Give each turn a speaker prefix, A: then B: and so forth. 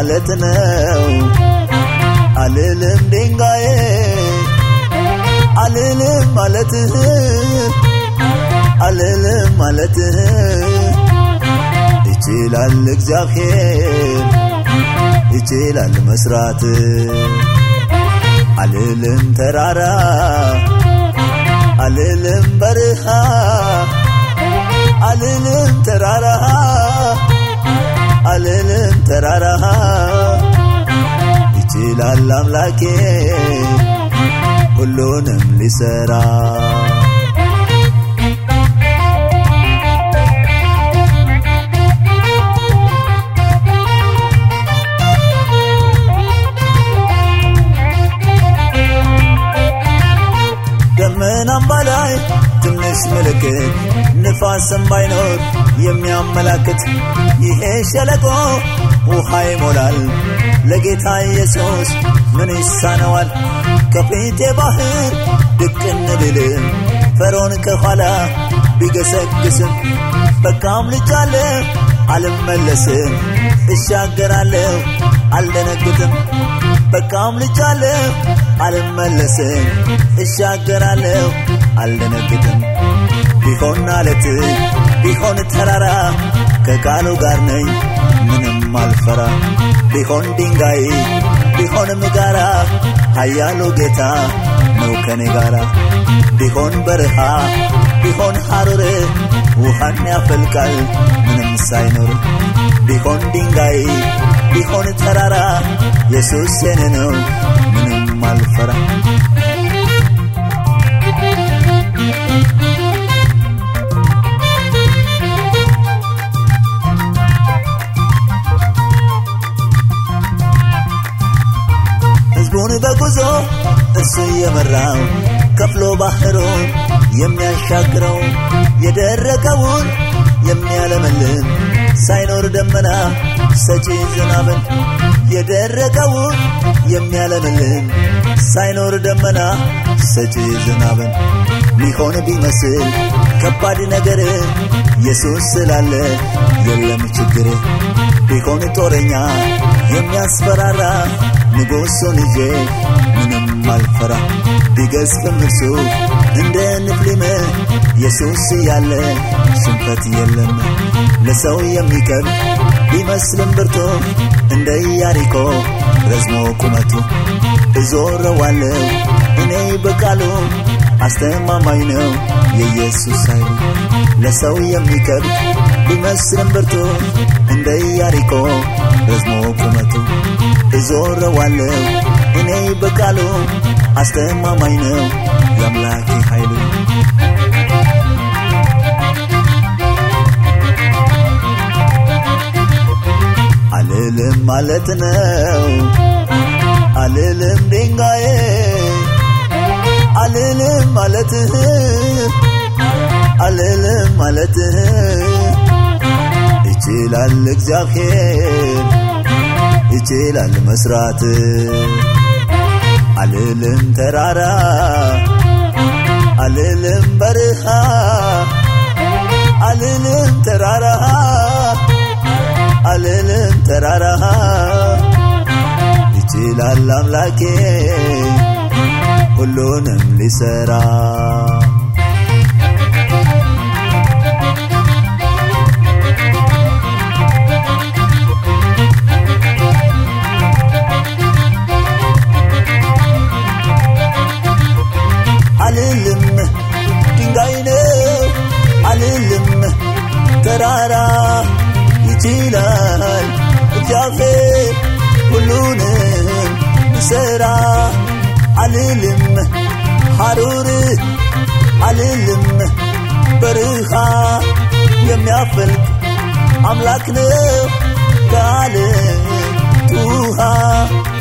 A: ማለት ነው አልልም ድንጋዬ አልልም ማለትህ አልልም ማለትህ ይችላል እግዚአብሔር ይችላል መስራት አልልም ተራራ አልልም በርሃ አልልም ተራራ አልልም ተራራ ይችላል አምላኬ ሁሉንም ሊሰራ ደመናም በላይ ትንሽ ምልክት ንፋስም ባይኖር የሚያመላክት ይሄ ሸለቆ ውሃ ይሞላል። ለጌታ ኢየሱስ ምን ይሳነዋል? ከፊቴ ባህር ድቅን ብልም ፈርዖን ከኋላ ቢገሰግስም በቃም ልጃለ አልመለስም፣ እሻገራለሁ አልደነግጥም። በቃም ልጃለሁ አልመለስም፣ እሻገራለሁ አልደነግጥም። ቢሆን አለት ቢሆን ተራራ ከቃሉ ጋር ነኝ ምንም አልፈራ። ቢሆን ድንጋይ ቢሆንም ጋራ ኃያሉ ጌታ ነው ከኔ ጋራ። ቢሆን በረሃ ቢሆን ሐሩር ውሃን ያፈልቃል ምንም ሳይኖር። ቢሆን ድንጋይ ቢሆን ተራራ ኢየሱስ የኔ ነው ምንም አልፈራ። ሕዝቡን በጉዞ እሱ እየመራው ከፍሎ ባህሩን የሚያሻግረው የደረቀውን የሚያለመልም ሳይኖር ደመና ሰጪ ዝናብን የደረቀውን የሚያለመልም ሳይኖር ደመና ሰጪ ዝናብን ሊሆን ቢመስል ከባድ ነገር ኢየሱስ ስላለ የለም ችግር ቢሆን ጦረኛ የሚያስፈራራ ንጉሡን ይዤ ምንም አልፈራ ቢገዝፍም እርሱ እንደ ንፍሊም ኢየሱስ ያለ ሽንፈት የለም ለሰው የሚከብድ ቢመስልም ብርቱ እንደ ኢያሪኮ ረዝሞ ቁመቱ እዞረዋለሁ እኔ በቃሉ አስተማማኝ ነው የኢየሱስ ኃይሉ ለሰው የሚከብድ ቢመስልም ብርቱ እንደ ኢያሪኮ ረዝሞ ቁመቱ እዞረዋለሁ እኔ በቃሉ አስተማማኝ ነው የአምላኬ ኃይሉ አልልም ማለት ነው አልልም ድንጋዬ አልልም ማለትህ አልልም ማለትህ ይችላል እግዚአብሔር ይችላል መስራት አልልም ተራራ አልልም በርሃ አልልም ተራራ አልልም ተራራ ይችላል አምላኬ ሁሉንም ሊሰራ አልልም ድንጋይ ነው አልልም ተራራ ይችላል እግዚአብሔር ሁሉንም ይሰራ አልልም ሐሩር አልልም በርሃ የሚያፈልቅ አምላክ ነው ከዓለት ውሃ